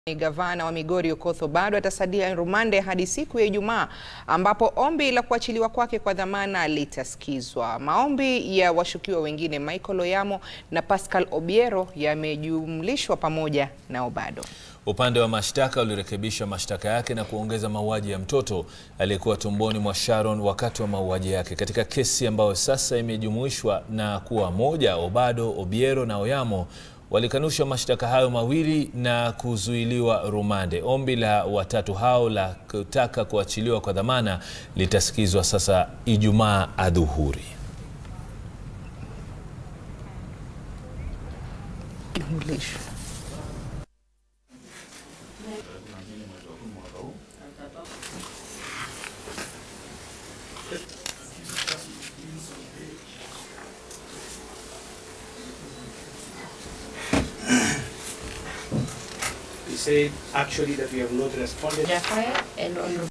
Gavana wa Migori Okoth Obado atasalia rumande hadi siku ya Ijumaa ambapo ombi la kuachiliwa kwake kwa dhamana litasikizwa. Maombi ya washukiwa wengine Michael Oyamo na Pascal Obiero yamejumlishwa pamoja na Obado. Upande wa mashtaka ulirekebisha mashtaka yake na kuongeza mauaji ya mtoto aliyekuwa tumboni mwa Sharon wakati wa mauaji yake. Katika kesi ambayo sasa imejumuishwa na kuwa moja, Obado, Obiero na Oyamo walikanusha mashtaka hayo mawili na kuzuiliwa rumande. Ombi la watatu hao la kutaka kuachiliwa kwa dhamana litasikizwa sasa Ijumaa adhuhuri. We said actually that we have not responded. Jafaya and Honorable